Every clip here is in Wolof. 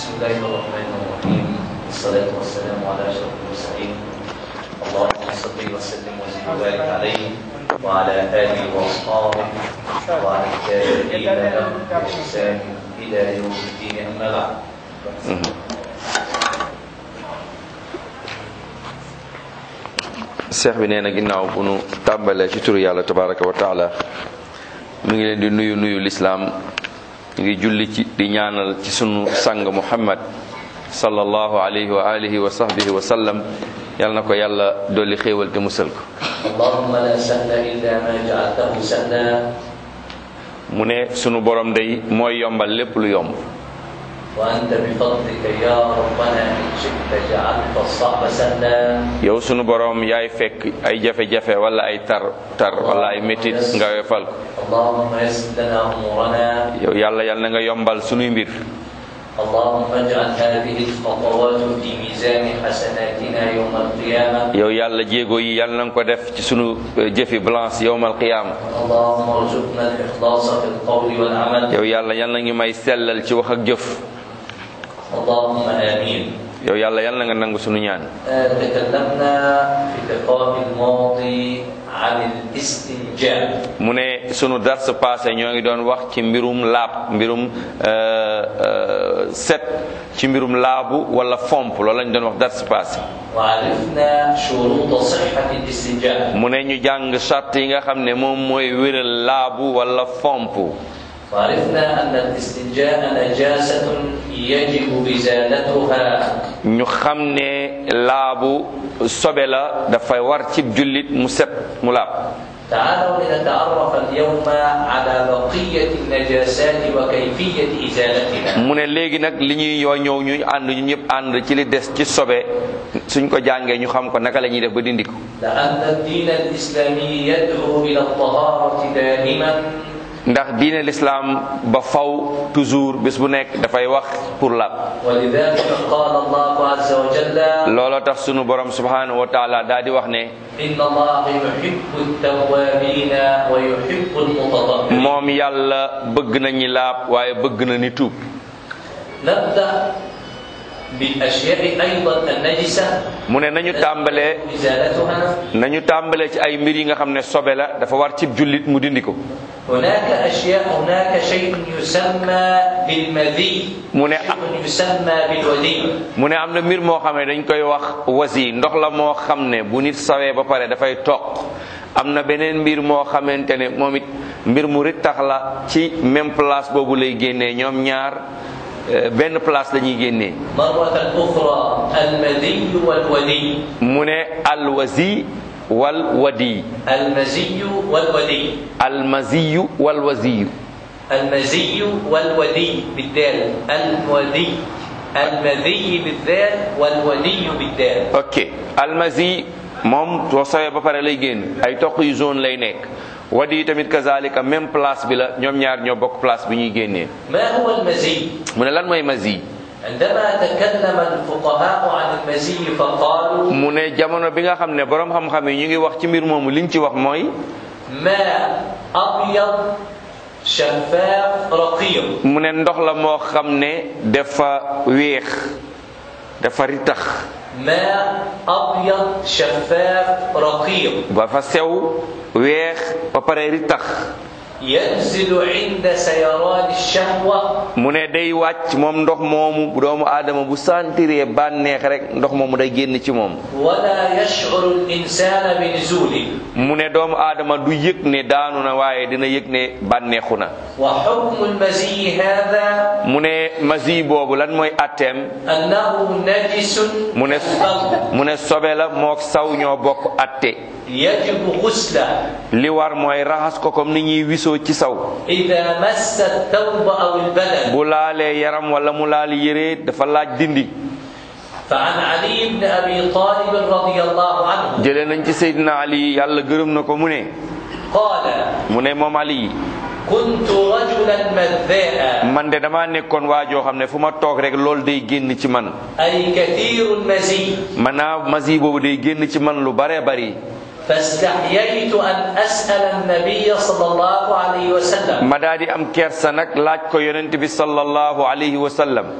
بسم الله الرحمن الرحيم والصلاة والسلام على أشرف المرسلين اللهم صل وسلم وزد وبارك عليه وعلى آله وأصحابه وعلى التابعين لهم بإحسان إلى يوم الدين أما بعد seex bi nee na ginnaaw bu nu tàmbalee ci turu yàlla tabaraka wa taala mu ngi leen di nuyu nuyu lislaam ñu ngi julli ci di ñaanal ci sunu sang muhammad sallallahu alayhi wa alihi wa sahbihi wa sallam yal na ko yàlla dolli xéewal te musal ko اللهم لا سهل إلا ما جعلته سهلا mu ne sunu borom day mooy yombal lépp lu yomb وأنت بفضلك يا ربنا إن شئت جعلت الصعب سهلا yow sunu borom yaay fekk ay jafe-jafe wala ay tar tar wala ay métit nga wefal ko اللهم يسر لنا أمورنا yow yàlla yal na nga yombal sunuy mbir اللهم اجعل هذه الخطوات في ميزان حسناتنا يوم القيامة yow yàlla jéego yi yal na nga ko def ci sunu eh, jëfi balance yowmal qiyaama اللهم ارزقنا الإخلاص في القول والعمل yow yàlla yal na ngi may sellal ci wax ak jëf اللهم آمين yow yàlla yal na nga nangu sunu ñaan آه، تكلمنا في اللقاء الماضي عن الاستنجاء mu ne sunu dars passé ñoo ngi doon wax ci mbirum laab mbirum euh, euh, set ci mbirum laabu wala fomp loolu lañ doon wax dars passé وعرفنا شروط صحة الاستنجاء mu ne ñu jàng charte yi nga xam ne moom mooy wéral laabu wala fomp وعرفنا أن الاستنجاء نجاسة يجب إزالتها ñu xam ne laabu sobe la dafay war ci jullit mu set mu laab تعالوا لنتعرف اليوم على بقية النجاسات وكيفية إزالتها mu ne léegi nag li ñuy yoo ñëw ñu ànd ñu ñëpp ànd ci li des ci sobe suñ ko jàngee ñu xam ko naka la ñuy def ba dindi ko لأن الدين الإسلامي يدعو إلى الطهارة دائما ndax diine lislaam ba faw toujours bés bu nekk dafay wax pour laab ولذلك قال الله عز وجل looloo tax sunu borom subhanahu wa taala daa di wax ne إن الله يحب التوابين ويحب المتطهرين moom yàlla bëgg na ñi laab waaye bëgg na ni tuub نبدأ بالأشياء أيضا النجسة mu ne nañu tàmbalee إزالتها nañu tàmbalee ci ay mbir yi nga xam ne sobe la dafa war cib jullit mu dindi ko هناك أشياء هناك شيء يسمى بالمذي mu ne شيء يسمى بالودي mu ne am na mbir moo xam ne dañ koy wax wasi ndox la moo xam ne bu nit sawee ba pare dafay toq am na beneen mbir moo xamante ne moom it mbir mu rittax la ci même place boobu lay génnee ñoom ñaar euh, benn place la ñuy génnee مرة أخرى المذي والودي mu ne alwasi wal wadi المزي والودي almaziyu wal wasiyu المزي والودي بالدال الودي المذي بالذال والودي بالدال ok almasi moom soo sawee ba pare lay génn ay toq yu zone lay nekk wadi tamit kazalika même place bi la ñoom ñaar ñoo bokk place bi ñuy génnee ما هو المزي mu ne lan mooy mazi عندما تكلم الفقهاء عن المزي فقالوا mu ne jamono bi nga xam ne borom xam-xam yi ñu ngi wax ci mbir moomu liñ ci wax mooy ماء أبيض شفاف رقيق mu ne ndox la moo xam ne dafa weex dafa ritax ماء أبيض شفاف رقيق dafa sew weex ba pare ritax ينزل عند سيران الشهوة mu ne day wàcc moom ndox moomu bu doomu aadama bu sentiree bànneex rek ndox moomu day génn ci moom ولا يشعر الإنسان بنزوله mu ne doomu aadama du yëg ne daanu na waaye dina yëg ne bànneexu na وحكم المزي هذا mu ne masi boobu lan mooy atteem أنه نجس mu ne القلب mu ne sobe la mook saw ñoo bokk atte يجب غسله li war mooy raxas ko comme ni ñuy wisoo ci saw إذا مس الثوب أو البدن bu laalee yaram wala mu laal yére dafa laaj dindi فعن علي بن أبي طالب رضي الله عنه jëlee nañ ci Seydina Ali yàlla gërëm na ko mu ne قال mu ne moom Ali كنت رجلا مذاء man de damaa nekkoon waa joo xam ne fu ma toog rek loolu day génn ci man أي كثير المزي maanaam masi boobu day génn ci man lu baree bari فاستحييت أن أسأل النبي صلى الله عليه وسلم ma daa di am kersa nag laaj ko yonent bi sallallahu alayhi wa sallam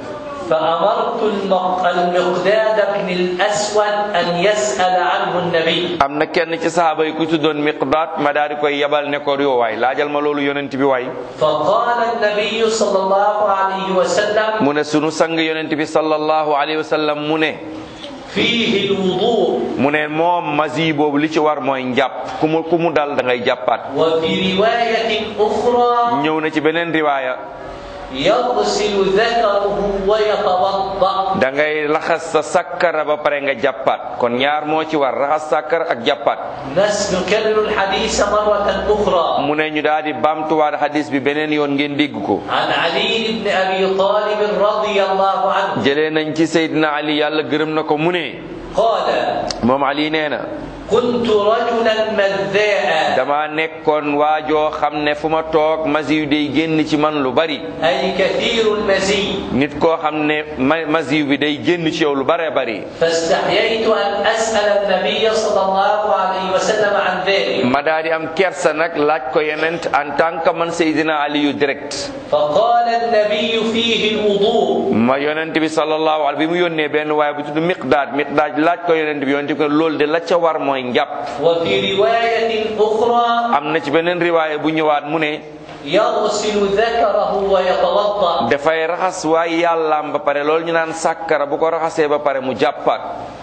فأمرت المق- المقداد بن الأسود أن يسأل عنه النبي am na kenn ci sahaaba yi ku tuddoon miqdaat ma daal di koy yebal ne ko yow waay laajal ma loolu yonent bi waay فقال النبي صلى الله عليه وسلم mu ne sunu sang yonent bi sallallahu alayhi wa sallam mu ne فيه الوضوء mu ne moom masi boobu li ci war mooy njàpp ku mu ku mu dal da ngay jàppaat وفي رواية أخرى ñëw na ci beneen riwaaya يغسل ذكره ويتوضأ da ngay laxas sa sakkara ba pare nga jàppaat kon ñaar moo ci war raxas sakkara ak jàppaat نس نكرر الحديث مرة أخرى mu ne ñu daal di baamtuwaat hadis bi beneen yoon ngeen dégg ko عن علي بن أبي طالب رضي الله عنه jëlee nañ ci Seydina Ali yàlla gërëm na ko mu ne قال moom Ali nee na كنت رجلا مذاء dama nekkoon waajoo xam ne fu ma toog masi yu day génn ci man lu bari أي كثير المزي nit koo xam ne ma masi bi day génn ci yow lu bare bari فاستحييت أن أسأل النبي صلى الله عليه وسلم عن ذلك ma daal di am kersa nag laaj ko yenent en tant que man Seydina Ali yu direct فقال النبي فيه الوضوء ma yonent bi sallallahu alayhi bi mu yónnee benn waaye bu tudd miqdaad miqdaad laaj ko yonent bi yonent bi ko loolu de la ca war mooy njàpp وفي رواية أخرى am na ci beneen riwaaye bu ñëwaat mu ne يغسل ذكره ويتوضأ dafay raxas waaye yàllaam ba pare loolu ñu naan sàkkara bu ko raxasee ba pare mu jàppaat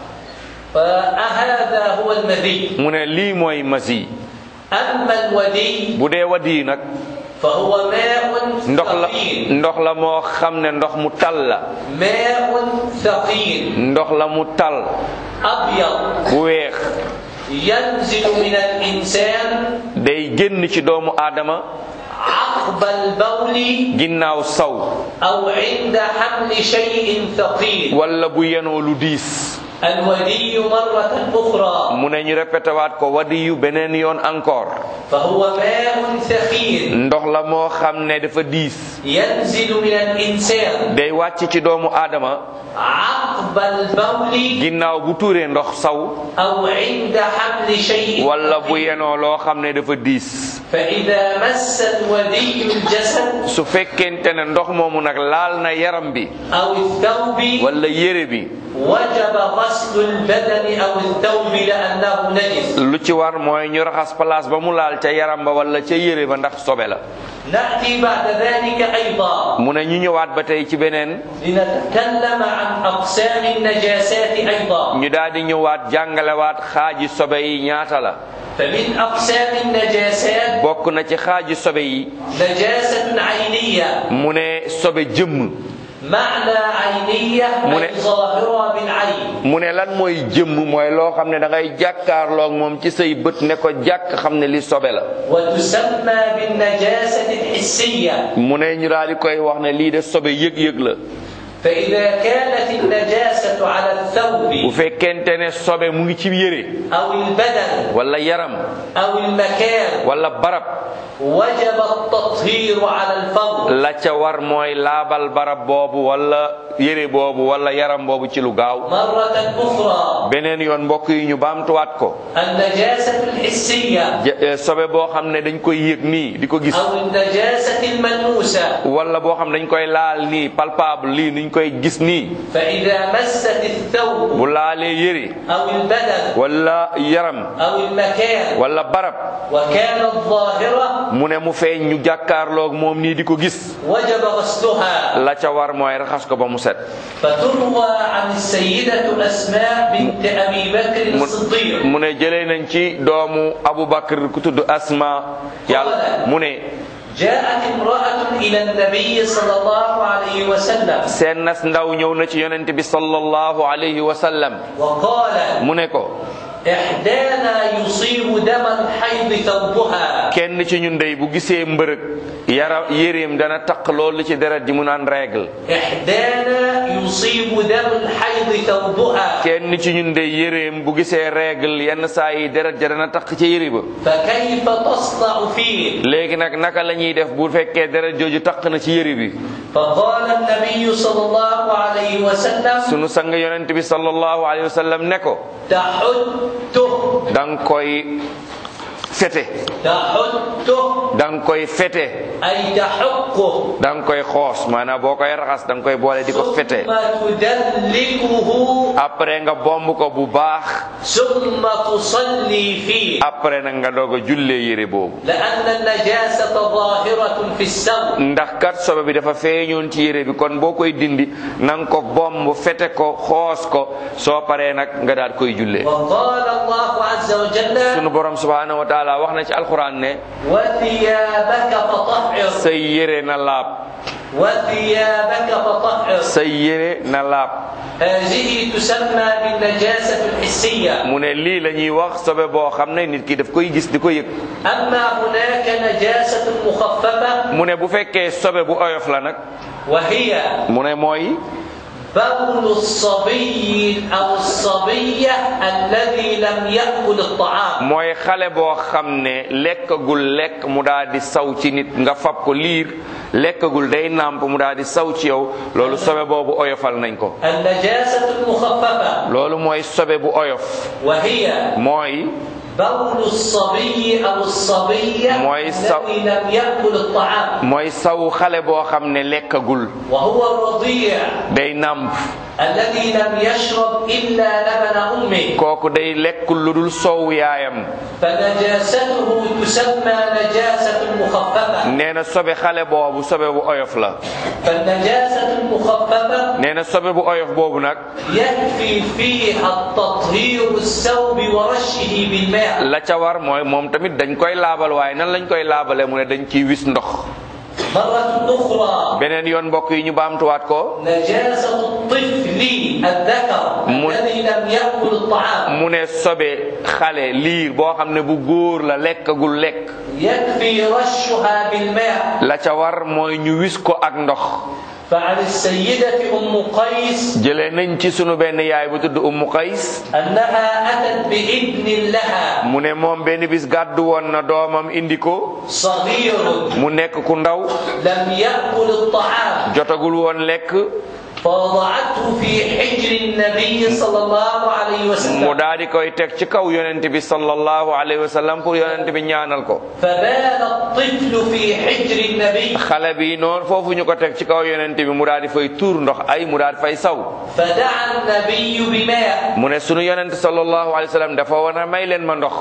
فهذا هو المذي mu ne lii mooy masi أما الودي bu dee wadi nag فهو ماء ndox la ثقيل ndox la moo xam ne ndox mu tal la ماء ثقيل ndox la mu tal أبيض bu weex ينزل من الإنسان day génn ci doomu aadama عقب البول ginnaaw saw أو عند حمل شيء ثقيل wala bu yenoo lu diis الودي مرة أخرى mu ne ñu répété waat ko wadi yu beneen yoon encore فهو ماء ثقيل ndox la moo xam ne dafa diis ينزل من الإنسان day wàcc ci doomu aadama عقب البول ginnaaw bu tuuree ndox saw أو عند حمل شيء wala bu ثقيل. yenoo loo xam ne dafa diis فإذا مس الودي الجسد su fekkente ne ndox moomu nag laal na yaram bi أو الثوب wala yére bi وجب غسل البدن أو الثوب لأنه نجس lu ci war mooy ñu raxas place ba mu laal ca yaram ba wala ca yére ba ndax sobe la نأتي بعد ذلك أيضا mu ne ñu ñëwaat ba tey ci beneen لنتكلم عن أقسام النجاسات أيضا ñu daal di ñëwaat jàngalewaat xaaji sobe yi ñaata la فمن أقسام النجاسات bokk na ci xaaji sobe yi نجاسة عينية mu ne sobe jëmm معنى عينية من- أي ظاهرة بالعين mu ne lan mooy jëmm mooy loo xam ne da ngay jàkkaarloog moom ci say bët ne ko jàkk xam ne li sobe la وتسمى بالنجاسة الحسية mu ne ñu daal di koy wax ne lii de sobe yëg-yëg la فإذا كانت النجاسة على bu الثوب fekkente ne sobe mu ngi ci yére أو البدن wala yaram أو المكان wala barab وجب التطهير على الفور la ca war mooy laabal barab boobu wala yére boobu wala yaram boobu ci lu gaaw مرة أخرى beneen yoon mbokk yi ñu baamtuwaat ko النجاسة الحسية Ja- eh, sobe boo xam ne dañ koy yëg nii di ko gis أو النجاسة الملموسة wala boo xam ne dañ koy laal nii palpable lii niñ koy gis nii فإذا مست الثوب bu laalee yére أو البدن wala yaram أو المكان wala barab وكانت ظاهرة mu ne mu feeñ ñu jàkkaarloog moom nii di ko gis وجب غسلها la ca war mooy raxas ko ba mu set فتروى عن السيدة أسماء بنت أبي بكر mu الصديق mu ne jëlee nañ ci doomu Abu Bakr ku tudd Asma yàlla mu ne جاءت امرأة إلى النبي صلى الله عليه وسلم seen nas ndaw ñëw na ci yonent bi sallallahu alayhi wa sallam وقالت mu ne ko إحدانا يصيب دم الحيض ثوبها kenn ci ñun dey bu gisee mbërëg yara yéreem dana taq loolu ci deret ji mu naan règle إحدانا يصيب دم الحيض ثوبها kenn ci ñun dey yéreem bu gisee règle yenn saa yi deret ja dana taq ci yére ba فكيف تصنع فيه léegi nag naka la ñuy def bu fekkee deret jooju taq na ci yére bi فقال النبي صلى الله عليه وسلم sunu sang yonent bi sallallahu alayhi wa sallam ne ko تحته danga koy fete تحته da nga koy fete أي تحقه da nga koy xoos maanaam boo koy raxas da nga koy boole di ko fete ثم تدلكه après nga bomb ko bu baax ثم تصلي فيه après nag nga doog a jullee yére boobu لأن النجاسة ظاهرة في الثوب ndax kat sobe bi dafa feeñoon ci yére bi kon boo koy dindi na nga ko bomb fete ko xoos ko soo paree nag nga daal koy jullee وقال الله عز وجل sunu borom subhanahu wa taala wax na ci alquran ne وثيابك فطهر say yére na laab وثيابك فطهر say yére na laab هذه تسمى بالنجاسة الحسية mu ne lii la ñuy wax sobe boo xam ne nit ki daf koy gis di ko yëg أما هناك نجاسة مخففة mu ne bu fekkee sobe bu oyof la nag وهي mu ne mooy بول الصبي أو الصبية الذي لم يأكل الطعام mooy xale boo xam ne lekkagul lekk mu daal di saw ci nit nga fab ko liir lekkagul day nàmp mu daal di saw ci yow loolu sobe boobu oyofal nañ ko النجاسة المخففة loolu mooy sobe bu oyof وهي mooy بول الصبي أو الصبية موي الص- الذي لم يأكل الطعام mooy saw xale boo xam ne lekkagul وهو الرضيع day nàmp الذي لم يشرب إلا لبن أمه kooku day lekkul lu dul soow yaayam فنجاسته تسمى نجاسة مخففة nee na sobe xale boobu sobe bu oyof la فالنجاسة المخففة nee na sobe bu oyof boobu nag يكفي فيها التطهير الثوب ورشه بالماء la ca war mooy moom tamit dañ koy laabal waaye nan lañ koy laabale mu ne dañ ciy wis ndox مرة أخرى beneen yoon mbokk yi ñu baamtuwaat ko نجاسة الطفل الذكر من- الذي لم يأكل الطعام mu ne sobe xale liir boo xam ne bu góor la lekkagul lekk يكفي رشها بالماء la ca war mooy ñu wis ko ak ndox فعن السيدة أم قيس jëlee nañ ci sunu benn yaay bu tudd ummu qays أنها أتت بابن لها mu ne moom benn bis gàddu woon na doomam indi ko صغير mu nekk ku ndaw لم يأكل الطعام jotagul woon lekk فوضعته في حجر النبي صلى الله عليه mu وسلم daal di koy teg ci kaw yonent bi sallallahu alayhi wa sallam pour yonent bi ñaanal ko فبال الطفل في حجر النبي xale bi noonu foofu ñu ko teg ci kaw yonent bi mu daal di fay tuur ndox ay mu daal di fay saw فدعا النبي بماء mu ne sunu yonent sallallahu alayhi wa sallam dafa wana may leen ma ndox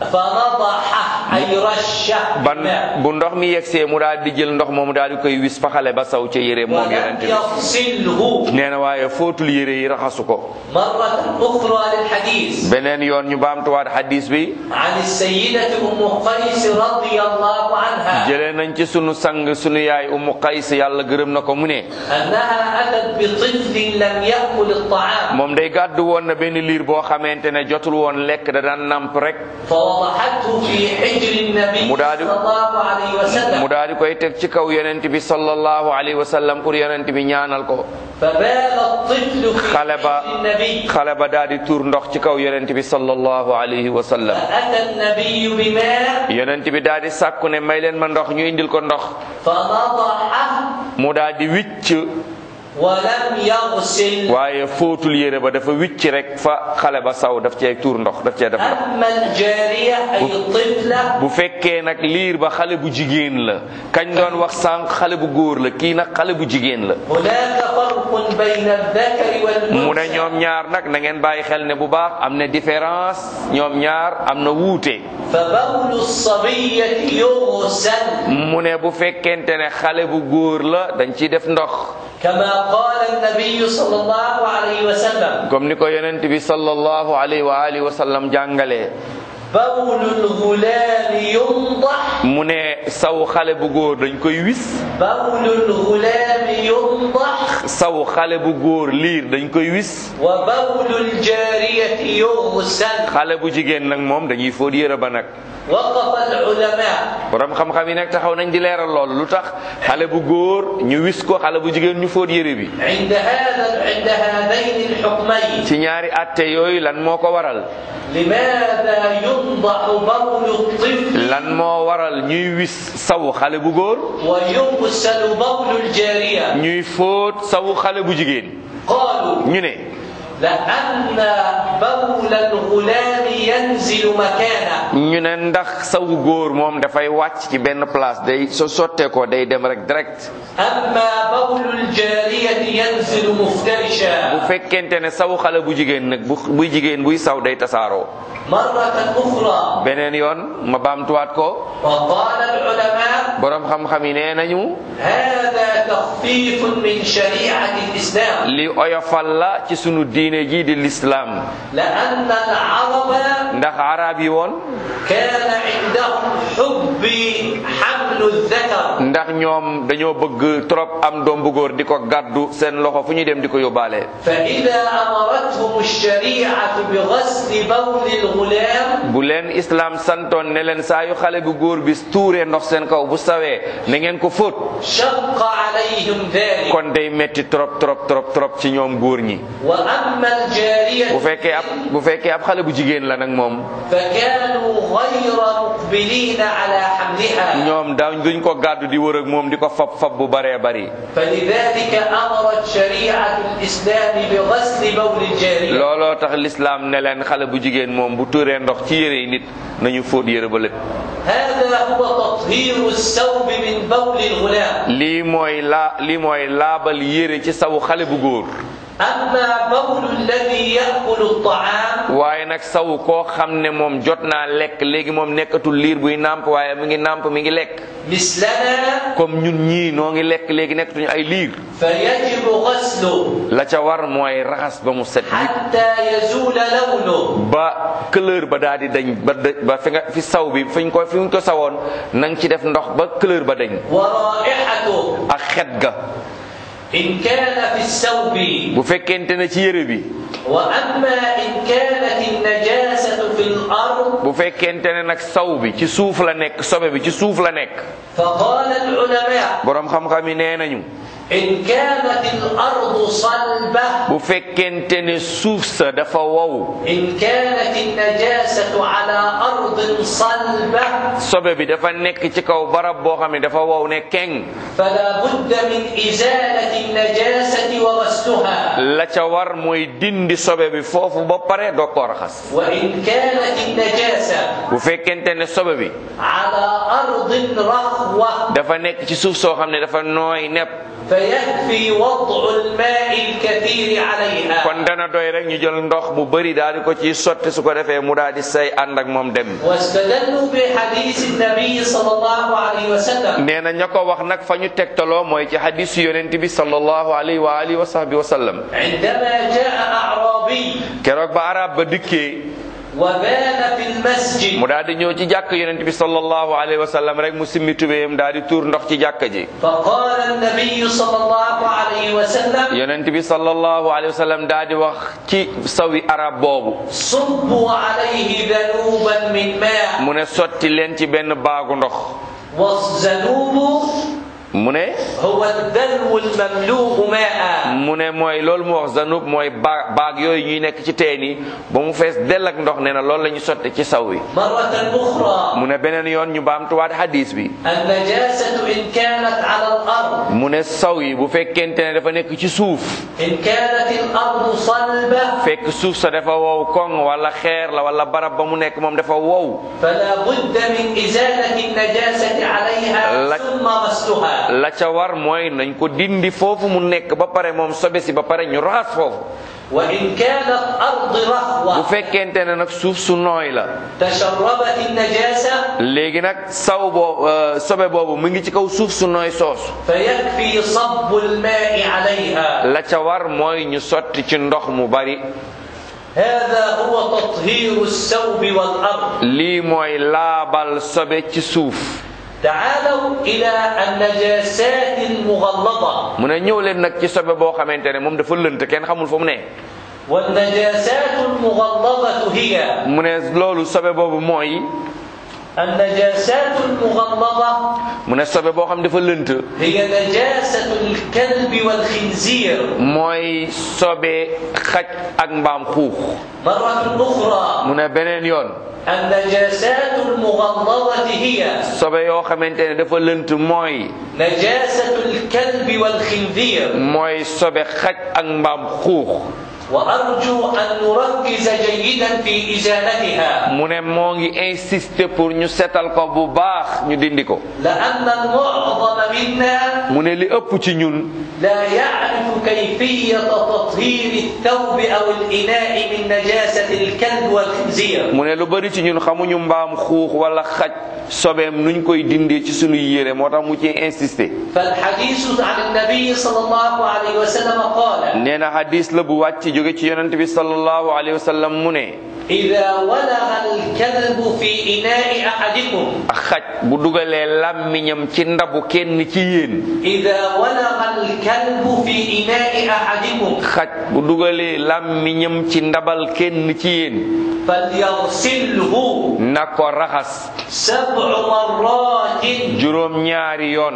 فنضحه أي رشه ban بماء bu ndox mi yegsee mu daal di jël ndox moomu daal di koy wis fa xale ba saw ca yére moom ولم yonent bi يغسله nee na waaye fóotul yére yi raxasu ko مرة أخرى للحديث beneen yoon ñu baamtuwaat hadis bi عن السيدة أم قيس رضي الله عنها jëlee nañ ci sunu sang sunu yaay ummu qays yàlla gërëm na ko mu ne أنها أتت بطفل لم يأكل الطعام moom day gàddu woon na benn liir boo xamante ne jotul woon lekk da daan namp rek فوضعته في حجر النبي مراد- صلى الله عليه وسلم mu daal di koy teg ci kaw yonent bi sallallahu alayhi wa sallam pour yonent bi ñaanal ko فبال الطفل في xale ba حجر النبي xale ba daal di tuur ndox ci kaw yonent bi sallallahu alayhi wa sallam فأتى النبي بماء yonent bi daal di sàkku ne may leen ma ndox ñu indil ko ndox فنضحه mu daal di wicc ولم يغسل waaye fóotul yére ba dafa wicc rek fa xale ba saw daf cee tuur ndox daf cee def ndox أما الجارية أي الطفلة bu fekkee nag liir ba xale bu jigéen la kañ doon wax sànq xale bu góor la kii nag xale bu jigéen la هناك فرق بين الذكر mu ne والأنثى ñoom ñaar nag na ngeen bàyyi xel ne bu baax am na différence ñoom ñaar am na wuute فبول الصبية يغسل mu ne bu fekkente ne xale bu góor la dañ ciy def ndox كما قال النبي صلى الله عليه وسلم comme ni ko yonent bi sallallahu alayhi wa alihi wa sallam jàngalee بول الغلام ينضح mu ne saw xale bu góor dañ koy wis بول الغلام ينضح saw xale bu góor liir dañ koy wis وبول الجارية يغسل xale bu jigéen nag moom dañuy fóot yére ba nag وقف العلماء borom xam-xam yi nag taxaw nañ di leeral loolu lu tax xale bu góor ñu wis ko xale bu jigéen ñu fóot yére bi عند هذا عند هذين الحكمين ci ñaari atte yooyu lan moo ko waral لماذا ينضح بول الطفل lan moo waral ñuy wis saw xale bu góor ويغسل بول الجارية ñuy fóot saw xale bu jigéen قالوا ñu ne لأن بول الغلام ينزل مكانه ñu ne ndax sawu góor moom dafay wàcc ci benn place day so sottee ko day dem rek direct أما بول الجارية ينزل bu مفترشا fekkente ne sawu xale bu jigéen nag bu buy jigéen buy saw day tasaaroo مرة أخرى beneen yoon ma baamtuwaat ko وقال العلماء boroom xam-xam yi nee nañu هذا تخفيف من شريعة الإسلام li oyofal la ci sunu diine ji di lislaam لأن العرب ndax arab yi woon كان عندهم حب حمل الذكر ndax ñoom dañoo bëgg trop am doom bu góor di ko gàddu seen loxo fu ñuy dem di ko yóbbaale فإذا أمرتهم الشريعة بغسل بول الغلام bu leen islam santoon ne leen saa yu xale bu góor bi tuuree ndox seen kaw bu sawee na ngeen ko fóot شق عليهم ذلك kon day metti trop trop trop trop ci ñoom góor ñi وأما الجارية bu fekkee ab bu fekkee ab xale bu jigéen la nag moom فكانوا غير مقبلين على حملها ñoom daañ duñ ko gàddu di wër ak moom di ko fab fab bu baree bari فلذلك أمرت شريعة الإسلام بغسل بول الجارية looloo tax lislaam ne leen xale bu jigéen moom bu tuuree ndox ci yére yi nit nañu fóot yére ba lépp هذا هو تطهير الثوب من بول الغلام lii mooy laa lii mooy laabal yére ci sawu xale bu góor أما بول الذي يأكل الطعام waaye nag sawu koo xam ne moom jot naa lekk léegi moom nekkatul liir buy nàmp waaye mi ngi nàmp mi ngi lekk مثلنا comme ñun ñii noo ngi lekk léegi nekkatuñu ay liir فيجب غسله la ca war mooy raxas ba mu set yi حتى يزول لونه ba couleur ba daal di dañ ba dë- ba fi nga fi saw bi fiñ ko fi ñu ko sawoon na nga ci def ndox ba couleur ba dañ ورائحته ak xet ga إن كان في الثوب bu fekkente ne ci yére bi وأما إن كانت النجاسة في الأرض bu fekkente ne nag saw bi ci suuf la nekk sobe bi ci suuf la nekk فقال العلماء boroom xam-xam yi nee nañu إن كانت الأرض صلبة bu fekkente ne suuf sa dafa wow إن كانت النجاسة على أرض صلبة sobe bi dafa nekk ci kaw barab boo xam ne dafa wow ne keng فلا بد من إزالة النجاسة وغسلها la ca war mooy dindi sobe bi foofu ba pare doo ko raxas وإن كانت النجاسة bu fekkente ne sobe bi على أرض رخوة dafa nekk ci suuf soo xam ne dafa nooy nepp فيكفي وضع الماء الكثير عليها kon dana doy rek ñu jël ndox bu bëri daal di ko ci sotti su ko defee mu daal di say ànd ak moom dem واستدلوا بحديث النبي صلى الله عليه وسلم nee na ña ko wax nag fa ñu tegtaloo mooy ci hadisu yonent bi sallallahu alayhi wa alihi wa sahbi wa sallam عندما جاء أعرابي keroog ba arab ba dikkee وبال في المسجد mu daal di ñëw ci jàkk yonent bi sallallahu alayhi wa sallam rek mu simmi tubéyam daal di tuur ndox ci jàkk ji فقال النبي صلى الله عليه وسلم yonent bi sallallahu alayhi wa sallam daal di wax ci sawi arab boobu صبوا عليه ذنوبا من ماء mu ne sotti leen ci benn baagu ndox والذنوب mu ne هو الدلو المملوء ماء mu ne mooy loolu mu wax zanub mooy baag baag yooyu ñuy nekk ci teen yi ba mu fees dell ak ndox nee na loolu la ñu sotti ci saw wi مرة أخرى mu ne beneen yoon ñu baamtuwaat hadis bi النجاسة إن كانت على الأرض mu ne saw yi bu fekkente ne dafa nekk ci suuf إن كانت الأرض صلبة fekk suuf sa dafa wow koŋ wala xeer la wala barab ba mu nekk moom dafa wow فلا بد من إزالة النجاسة عليها لك- ثم غسلها la ca war mooy nañ ko dindi foofu mu nekk ba pare moom sobe si ba pare ñu raxas foofu وإن كانت أرض bu رخوة fekkente ne nag suuf su nooy la تشربت النجاسة léegi nag saw boo sobe boobu mu ngi ci kaw suuf su nooy soosu فيكفي صب الماء عليها la ca war mooy ñu sotti ci ndox mu bari هذا هو تطهير الثوب والأرض lii mooy laabal sobe ci suuf تعالوا إلى النجاسات المغلظة mu ne ñëw leen nag ci sobe boo xamante ne moom dafa lënt kenn xamul fa mu ne والنجاسات المغلظة هي mu ne loolu sobe boobu mooy النجاسات المغلظة mu ne sobe boo xam dafa lënt هي نجاسة الكلب والخنزير mooy sobe xaj ak mbaam xuux مرة أخرى mu ne beneen yoon النجاسات المغلظة هي sobe yoo xamante ne dafa lënt mooy نجاسة الكلب والخنزير mooy sobe xaj ak mbaam xuux وأرجو أن نركز جيدا في إزالتها mu ne moo ngi insister pour ñu setal ko bu baax ñu dindi ko لأن المعظم منا mu ne li ëpp ci ñun لا يعرف كيفية تطهير الثوب أو الإناء من نجاسة الكلب والخنزير mu ne lu bari ci ñun xamuñu mbaam xuux wala xaj sobeem nuñ koy dindee ci suñu yére moo tax mu ci insister فالحديث عن النبي صلى الله عليه وسلم قال nee na hadis la bu wàcc jóge ci yonent bi sallallahu alayhi wa sallam mu ne إذا ولغ الكلب في إناء أحدكم xaj bu dugalee làmmiñam ci ndabu kenn ci yéen إذا ولغ الكلب في إناء أحدكم xaj bu dugalee làmmiñam ci ndabal kenn ci yéen فليغسله na ko raxas سبع مرات juróom ñaari yoon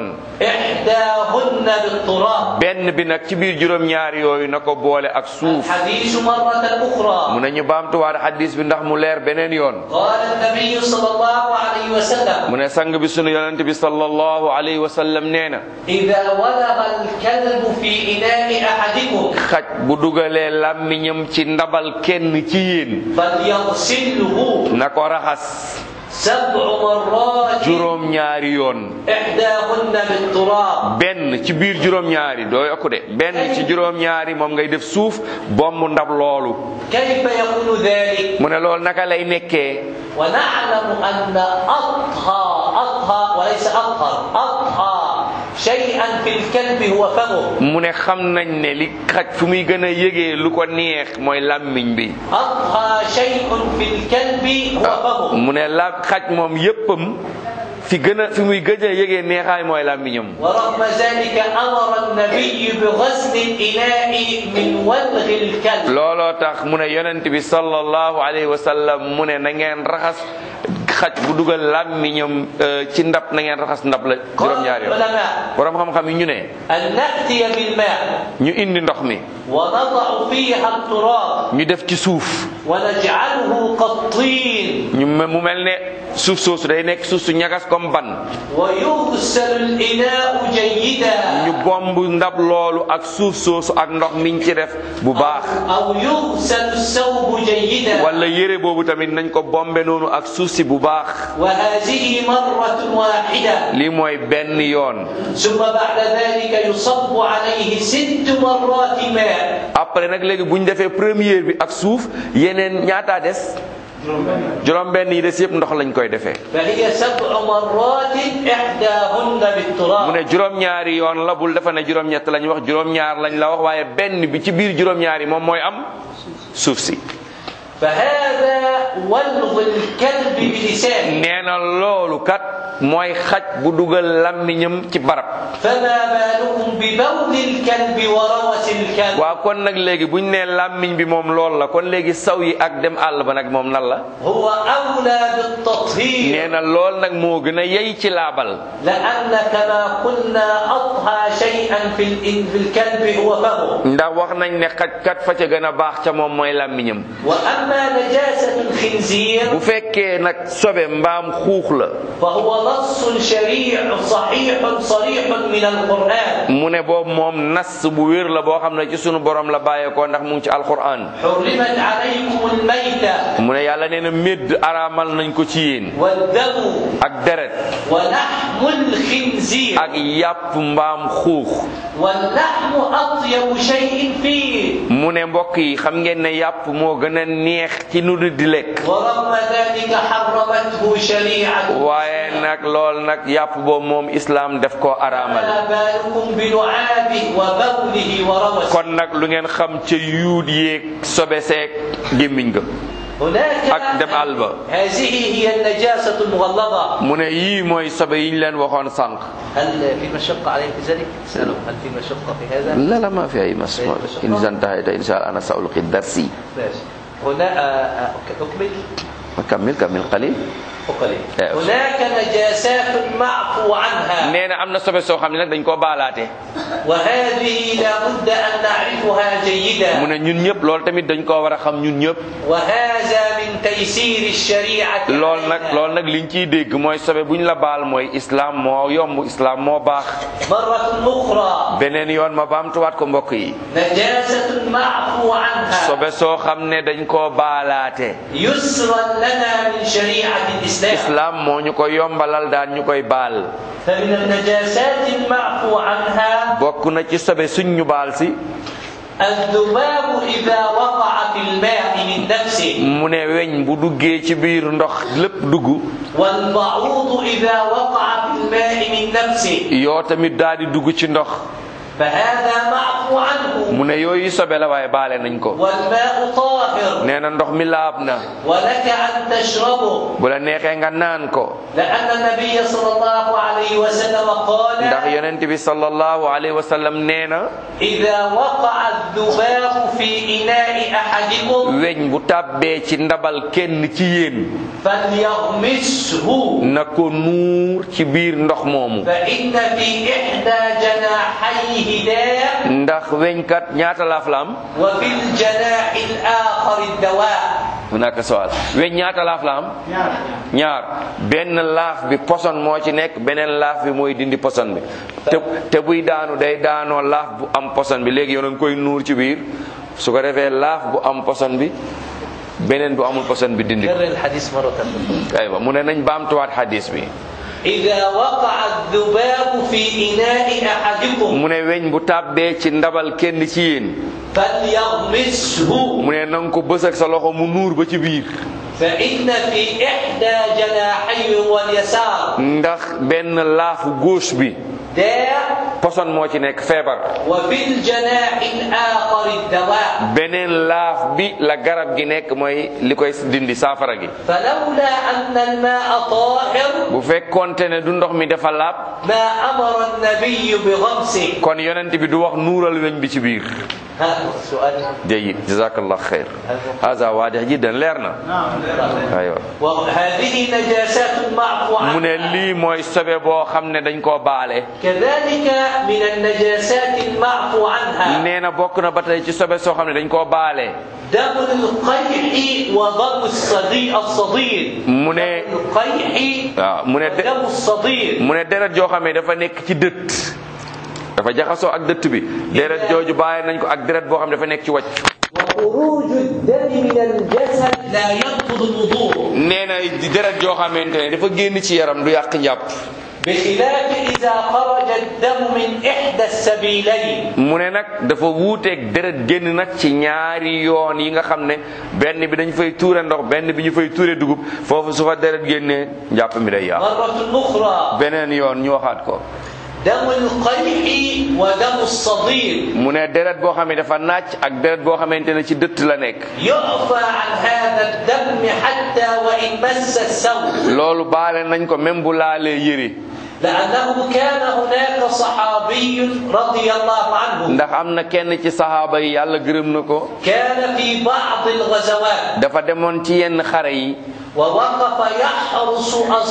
إحداهن بالتراب benn bi nag ci biir juróom ñaari yooyu na ko boole ak suuf الحديث مرة mu أخرى ne ñu baamtuwaat hadis bi ndax mu leer beneen yoon قال النبي صلى الله عليه وسلم mu ne sang bi sunu yonent bi sallallahu alayhi wa sallam nee na إذا ولغ الكلب في إناء أحدكم xaj bu dugalee làmmiñam ci ndabal kenn ci yéen فليغسله na ko raxas سبع مرات juróom ñaari yoon إحداهن بالتراب benn ci biir juróom ñaari doo yokku de benn ci juróom ñaari moom ngay def suuf bomb ndab loolu كيف يكون ذلك mu ne loolu naka lay nekkee ونعلم أن أطهى أطهى وليس أطهر أطهى شيئا في الكلب هو فمه mu ne xam nañ ne li xaj fu muy gën a yëgee lu ko neex mooy làmmiñ bi أطهى شيء في الكلب هو فمه mu ne la xaj moom yéppam fi gën a fi muy gëj a yëgee neexaay mooy làmmiñam ورغم ذلك أمر النبي بغسل الإناء من ولغ الكلب looloo tax mu ne yonent bi sallallahu alayhi wa sallam mu ne na ngeen raxas xaj bu dugal làmmiñam euh, ci ndab na ngeen raxas ndab la قال juróom-ñaari yoon العلماء borom xam-xam yi ñu ne أن نأتي بالماء ñu indi ndox mi ونضع فيها التراب ñu def ci suuf ونجعله كالطين ñu me- mu mel ne suuf soosu day nekk suuf su ñagas comme ban ويغسل الإناء جيدا ñu bomb ndab loolu ak suuf soosu ak ndox miñ ci def bu baax أو يغسل الثوب جيدا wala yére boobu tamit nañ ko bombe noonu ak suuf si bu baax وهذه مرة واحدة lii mooy benn yoon ثم بعد ذلك يصب عليه ست مرات ماء après nag léegi bu ñu defee première bi ak suuf yeneen ñaataa des juróom benn yi des yëpp ndox lañ koy defee فهي سبع مرات إحداهن mu بالتراب ne juróom-ñaari yoon la bul dafa ne juróom-ñett lañ wax juróom-ñaar lañ la wax waaye benn bi ci biir juróom-ñaari moom mooy am suuf si فهذا ولغ الكلب بلسانه nee na loolu kat mooy xaj bu dugal làmmiñam ci barab فما بالكم ببول الكلب وروث الكلب waaw kon nag léegi buñ nee làmmiñ bi moom loolu la kon léegi saw yi ak dem àll ba nag moom nan la هو أولى بالتطهير nee na lool nag moo gën a yey ci laabal لأن كما قلنا أطهى شيئا في الإن- في الكلب هو فمه ndax wax nañ ne xaj kat fa ca gën a baax ca moom mooy làmmiñam وأما نجاسة الخنزير bu fekkee nag sobe mbaam xuux la فهو نص شريع صحيح صريح من القرآن mu ne boobu moom nas bu wér la boo xam ne ci sunu borom la bàyyeekoo ndax mu ngi ci alquran حرمت عليكم الميتة mu ne yàlla nee na médd araamal nañ ko ci yéen والدم ak deret ولحم الخنزير ak yàpp mbaam xuux واللحم أطيب شيء فيه mu ne mbokk yi xam ngeen ne yàpp moo gën a neex ci nu di lekk ورغم ذلك حرمته شريعة waaye nag lool nag yàpp boobu moom islaam def ko araamal فما بالكم بلعابه وبوله وروثه kon nag lu ngeen xam ca yuut yeeg sobe seeg gémmiñ ga هناك ak dem àll ba هذه هي النجاسة المغلظة mu ne yii mooy sobe yi ñu leen waxoon sànq هل في مشقة عليه في ذلك؟ اسأله هل في مشقة في هذا؟ لا لا ما في أي مس إن إذا انتهيت إن شاء الله أنا سألقي درسي ماشي هنا آه، آه، أكمل كمل كمل قليل أقلل إيه. هناك نجاسات معفو عنها nee na am na sobe soo xam ne nag dañ koo baalaate وهذه لابد أن نعرفها mu جيدا ne ñun ñëpp loolu tamit dañ koo war a xam ñun ñëpp وهذا من تيسير الشريعة lool nag علينا. loolu nag liñ ciy dégg mooy sobe bu ñu la baal mooy islam moo yomb islam moo baax مرة أخرى beneen yoon ma baamtuwaat ko mbokk yi نجاسة معفو المعفو عنها sobe soo xam ne dañ koo baalaate يسرا لنا من شريعة الإسلام islam moo ñu ko yombalal daan ñu koy baal فمن النجاسات المعفو عنها bokk na ci sobe suñ ñu baal si الذباب إذا وقع في الماء من نفسه mu ne weñ bu duggee ci biir ndox lépp dugg والبعوض إذا وقع في الماء من نفسه yoo tamit daal di dugg ci ndox فهذا معفو عنه mu ne yooyu sobe la waaye baale nañ ko والماء طاهر nee na ndox mi laab na ولك أن تشربه bu la neexee nga naan ko لأن النبي صلى الله عليه وسلم قال ndax yonent bi sallallahu alayhi wa sallam nee na إذا وقع الذباب في إناء أحدكم weñ bu tàbbee ci ndabal kenn ci yéen فليغمسه na ko nuur ci biir ndox moomu فإن في إحدى جناحيه داء ndax weñkat ñaata laaf la am وفي الجناح الآخر الدواء hunaka soal weñ ñaata laaf la am ñaar benn laaf bi poson moo ci nekk beneen laaf bi mooy dindi poson bi te te buy daanu day daanoo laaf bu am poson bi léegi yow na nga koy nuur ci biir su ko defee laaf bu am poson bi beneen bu amul poson bi dindi ko كرر الحديث مرة أخرى aywa mu ne nañ baamtuwaat hadis bi إذا وقع الذباب في إناء أحدكم mu ne weñ bu tàbbee ci ndabal kenn ci yéen فليغمسه mu ne na nga ko bës ak sa loxo mu nuur ba ci biir فإن في إحدى جناحيه واليسار ndax benn laafu gauche bi داء poson moo ci nekk feebar وفي الجناح الآخر الدواء beneen laaf bi la garab gi nekk mooy li koy dindi saafara gi فلولا أن الماء طاهر bu fekkonte ne du ndox mi dafa laab ما أمر النبي بغمسه kon yonent bi du wax nuural weñ bi ci biir هذا السؤال jayid jazakallah xeyr hada waadix jiddan leer na aywa وهذه نجاسات معفو mu ne عنها lii mooy sobe boo xam ne dañ koo baale كذلك من النجاسات المعفو عنها nee na bokk na ba tey ci sobe soo xam ne dañ koo baale دم القيح وضم الصديد الصديد mu ne القيح waaw mu ne de ودم الصديد mu ne deret joo xam ne dafa nekk ci dëtt dafa jaxasoo ak dëtt bi deret jooju bàyyi nañ ko ak deret boo xam ne dafa nekk ci wàcc وخروج الدم من الجسد لا ينقض الوضوء nee na deret joo xamante ne dafa génn ci yaram du yàq njàpp بخلاف إذا خرج الدم من إحدى السبيلين mu ne nag dafa wuuteeg deret génn nag ci ñaari yoon yi nga xam ne benn bi dañ fay tuure ndox benn bi ñu fay tuure dugub foofu su fa deret génnee njàpp mi day yàq مرة أخرى beneen yoon ñu waxaat ko دم القيح ودم الصديد mu ne deret boo xam ne dafa naaj ak deret boo xamante ne ci dëtt la nekk يعفى عن هذا الدم حتى وإن مس الثوب loolu baale nañ ko même bu laalee yëri لأنه كان هناك صحابي رضي الله عنه ndax am na kenn ci saxaaba yi yàlla gërëm na ko كان في بعض الغزوات dafa demoon ci yenn xare yi ووقف يحرس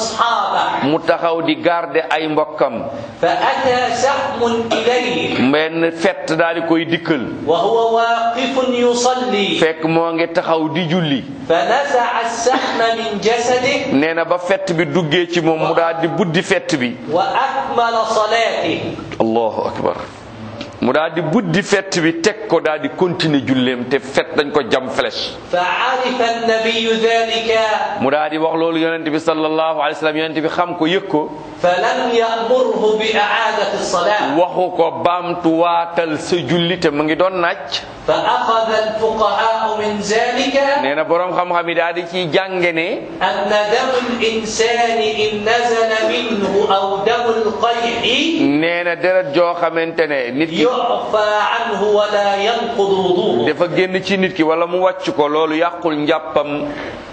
أصحابه mu taxaw di garder ay mbokkam فأتى سهم إليه mbenn fett daal di koy dikkal وهو واقف يصلي fekk moo ngi taxaw di julli فنزع السهم من جسده nee na ba fett bi duggee ci moom mu daal di buddi fett bi وأكمل صلاته allahu akbar mu daal di buddi fett bi teg ko daal di continuer julleem te fett dañ ko jam flèche فعرف النبي ذلك mu daal di wax loolu yonent bi sallallahu alayhi wa sallam yonent bi xam ko yëg ko فلم يأمره بإعادة الصلاة waxu ko baamtuwaatal sa julli te mu ngi doon naaj فأخذ الفقهاء من ذلك nee na boroom xam-xam yi daal di ciy jànge ne أن دم الإنسان إن نزل منه أو دم القيح nee na deret joo xamante ne nit ki يعفى عنه ولا ينقض وضوءه dafa génn ci nit ki wala mu wàcc ko loolu yàqul njàppam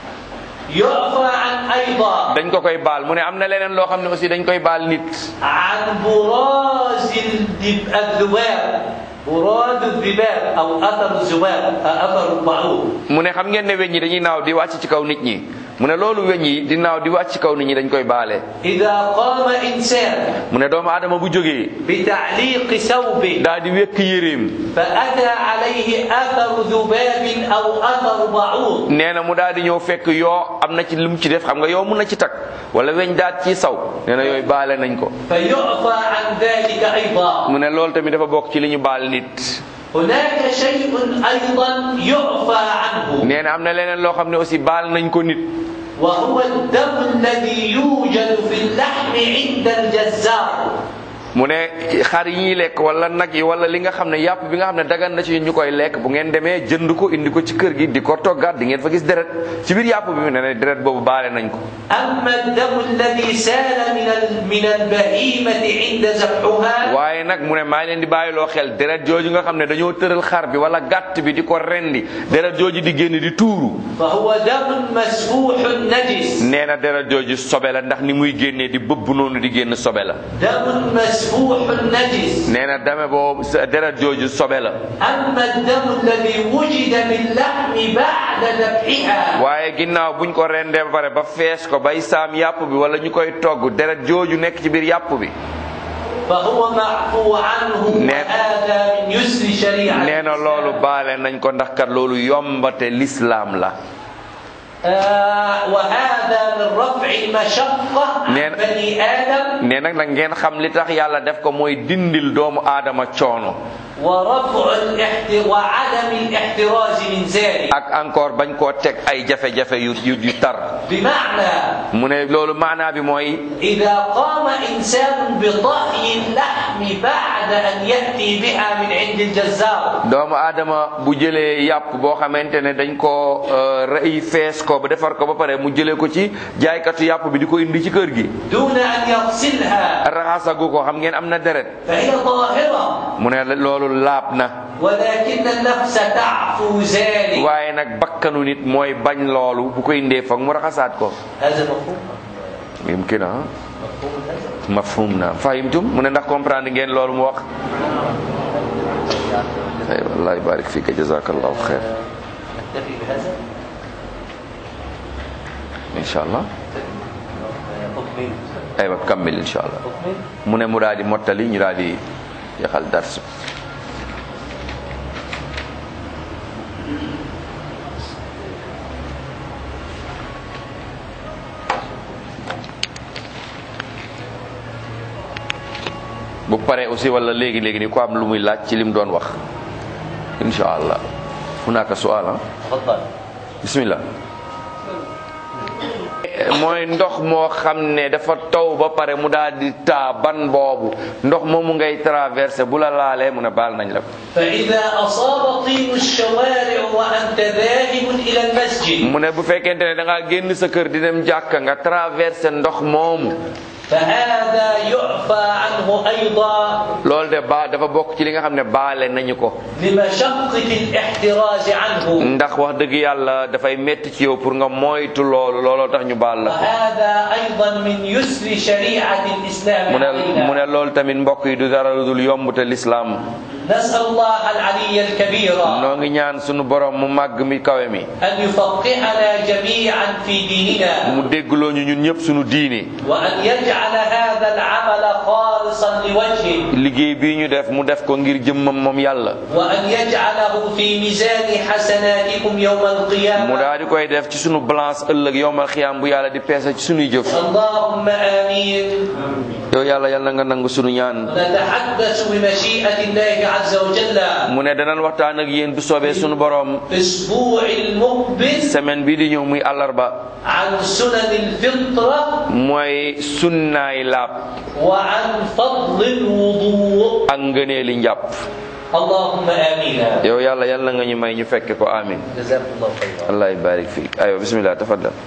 يعفى عن أيضا dañ ko koy baal mu ne am na leneen loo xam ne aussi dañ koy baal nit عن براز الذب- الذباب براد الذباب أو أثر الذباب أثر الطاعون mu ne xam ngeen ne weñ yi dañuy naaw di wàcc ci kaw nit ñi mu ne loolu weñ yi di naaw di wàcc ci kaw nit ñi dañ koy baale إذا قام إنسان mu ne doomu aadama bu jógee بتعليق ثوبه daal di wekk yéreem فأتى عليه أثر ذباب أو أثر بعوض nee na mu daal di ñëw fekk yoo am na ci lu mu ci def xam nga yoo mun na ci takk wala weñ daat ci saw nee na yooyu baale nañ ko فيعفى عن ذلك أيضا mu ne loolu tamit dafa bokk ci li ñu baal nit هناك شيء أيضا يعفى عنه nee na am na leneen loo xam ne aussi baal nañ ko nit وهو الدم الذي يوجد في اللحم عند الجزار mu ne xar yi ñuy lekk wala nag yi wala li nga xam ne yàpp bi nga xam ne dagan na ci ñu koy lekk bu ngeen demee jënd ko indi ko ci kër gi di ko toggaat di ngeen fa gis deret ci biir yàpp bi mu ne ne deret boobu baale nañ ko أما الدم الذي سال من ال- من البهيمة عند ذبحها waaye nag mu ne maa leen di bàyyiloo xel deret jooju nga xam ne dañoo tëral xar bi wala gàtt bi di ko rendi deret jooju di génn di tuuru فهو دم مسفوح نجس nee na deret jooju sobe la ndax ni muy génnee di bëbb noonu di génn sobe la دم مسفوح نجس nee na dame boobu sa- deret jooju sobe la أما الدم الذي وجد من لحم بعد ذبحها waaye ginnaaw buñ ko rendee ba pare ba fees ko bay saam yàpp bi wala ñu koy togg deret jooju nekk ci biir yàpp bi فهو معفو عنه نعم. وهذا من يسر شريعة nee na loolu baale nañ ko ndax kat loolu yombate lislaam la آه وهذا من رفع المشقة عن نعم. بني آدم nee nag nag ngeen xam li tax yàlla def ko mooy dindil doomu aadama coono ورفع الاحت... وعدم الاحتراز من ذلك ak encore bañ koo teg ay jafe-jafe yu yu yu tar بمعنى mu ne loolu maanaa bi mooy إذا قام إنسان بطهي اللحم بعد أن يأتي بها من عند الجزار doomu aadama bu jëlee yàpp boo xamante ne dañ koo euh, rëy fees ko ba defar ko ba pare mu jëlee ko ci jaaykatu yàpp bi di ko indi ci kër gi دون أن يغسلها raxasagu ko xam ngeen am na deret فهي طاهرة mu ne loolu laab na ولكن النفس تعفو ذلك waaye nag bakkanu nit mooy bañ loolu bu ko indee foog mu raxasaat ko هذا مفهوم yumkin ah مفهوم هذا mafhum na fahimtum mu ne ndax comprendre ngeen loolu mu wax ay wallahi barik fika jazakallahu khair نكتفي بهذا insha allah أكمل aywa kammil insha allah أكمل mu ne mu daal di mottali ñu daal di yaxal dars bi bu paree aussi wala léegi léegi ni ko am lu muy laaj ci lim doon wax insha allah hunaka su'al ah تفضل bismillah mooy ndox moo xam ne dafa taw ba pare mu daal di taa ban boobu ndox moomu ngay traversé bu la laalee mu ne baal nañ la ko فإذا أصاب طين الشوارع وأنت ذاهب إلى المسجد mu ne bu fekkente ne da ngaa génn sa kër di dem jàkka nga traversé ndox moomu فهذا يعفى عنه أيضا loolu de ba dafa bokk ci li nga xam ne baale nañu ko لمشقة الاحتراز عنه ndax wax dëgg yàlla dafay metti ci yow pour nga moytu loolu looloo tax ñu baal la ko وهذا أيضا من يسر شريعة الإسلام mu ne mu علينا ne loolu tamit mbokk yi du dara lu dul yomb te lislaam نسأل الله العلي الكبير noo ngi ñaan sunu borom mu màgg mi kawe mi أن يفقهنا جميعا في ديننا mu déggloo ñu ñun ñëpp sunu diine وأن يجعل هذا العمل خالصا لوجهه liggéey bii ñu def mu def ko ngir jëmmam moom yàlla وأن يجعله في ميزان حسناتكم يوم mu القيامة daal di koy def ci sunu balance ëllëg yowmal xiyaam bu yàlla di peese ci sunuy jëf اللهم آمين yow yàlla yàlla na nga nangu sunu ñaan نتحدث بمشيئة الله عز وجل mu ne danañ waxtaan ak yéen bu soobee sunu borom في الأسبوع المقبل semaine bii di ñëw muy àllarba عن سنن الفطرة mooy sunnaay laab وعن فضل الوضوء ak ngëneeli njàpp اللهم آمين yow yàlla yàlla nga ñu may ñu fekke ko amin جزاكم الله خيرا allah barik fiik ayo bismillah tafaddal